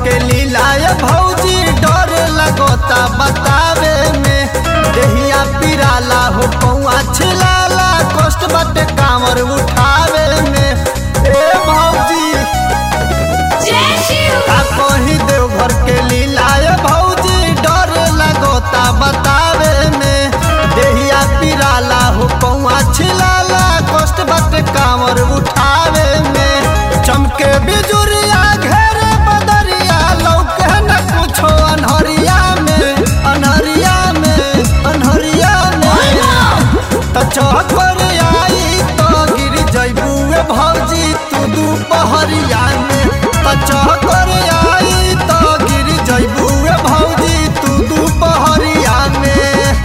के लीलाय भौजी डर लगोता बतावे में देहिया पिराला हो पौआ छिलाला कष्ट बाटे कांवर उठावे में ए भौजी का कहीं देवघर के लीलाय भौजी डर लगोता बतावे में देहिया पिराला हो पौआ छिलाला कष्ट बाटे कांवर उठावे में चमके बिजुरिया घेरे बदरिया लौके न कुछो अनहरिया में अनहरिया में अनहरिया में त चौकर आई तो गिर जैबुए भौजी तू दुपहरिया में त चौकर आई तो गिर जैबुए भौजी तू दुपहरिया में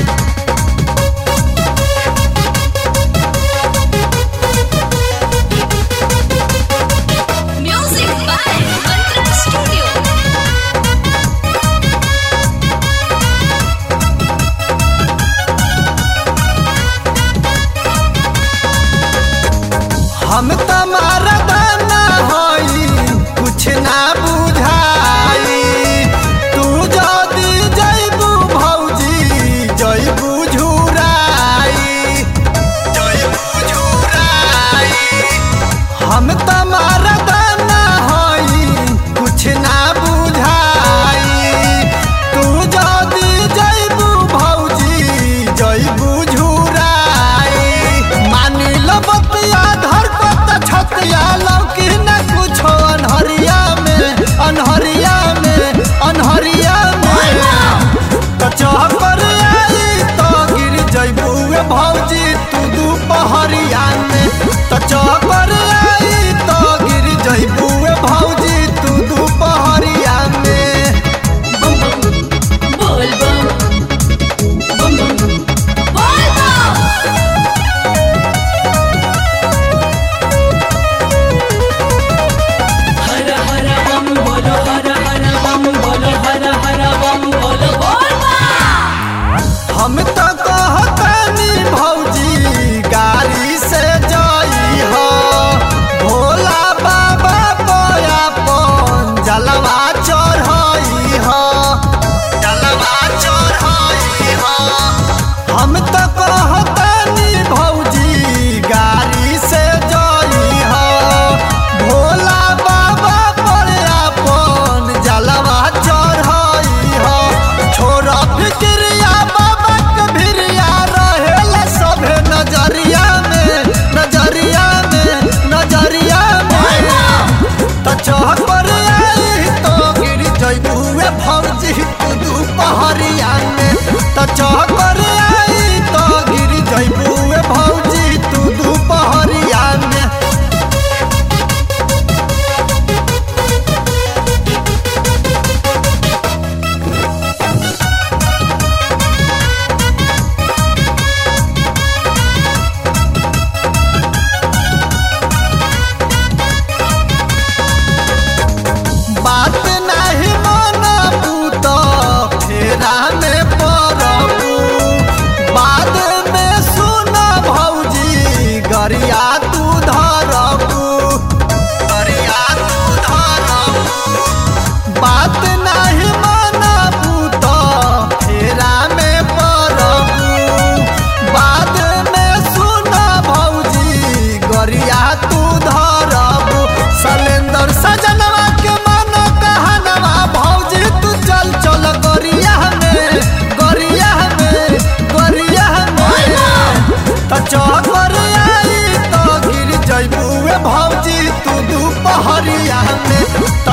Music by Mantra Studio. हम तमारा दाना हई कुछ ना बुझाई तू जदी जैबू भौजी जैबू झुराई जैबू झुराई हम तमारा दाना हई कुछ ना बुझाई तू जदी जैबू भौजी जैबू झुराई मानी लो बतिया धर कत छतिया लौकी न कुछो अनहरिया में अनहरिया में अनहरिया में त चहकर आई तो गिर जैबू भौजी तू दुपहरिया में त चहकर आई तो गिर जैबू भौजी तू दुपहरिया में Bol bum. Bum bum. Bol bum. हर हर बम बोलो हर हर बम बोलो हर हर बम बोलो Bol bum. हम तो कहतानी भौजी गाड़ी से जाई हो भोला बाबा बोया पन जलवा चढ़ाई हो जलवा चढ़ाई हो हम तो कहतानी भौजी गाड़ी से जाई हो भोला बाबा बोया पन जलवा चढ़ाई हो छोरा फिक्रिया बाबा के भिरिया रहेला सभे नजरिया में नजरिया में नजरिया में त चहकर आई तो गिर जैबुए भौजी तू दुपहरिया में त चहकर आई तो गिर जैबुए भौजी तू दुपहरिया में बात नहीं मानबू तो फेरा में पड़बू बाद में सुन भौजी गरिया तू धरबू गरिया तू धरबू बात नहीं मानबू तो फेरा में पड़बू बाद में सुन भौजी गरिया तू धरबू सलेंदर सजनवा के मन कहनवा भौजी तू चल चल गरिया में गरिया में गरिया में त चहकर आई तो गिर जैबुए भौजी तू दुपहरिया में त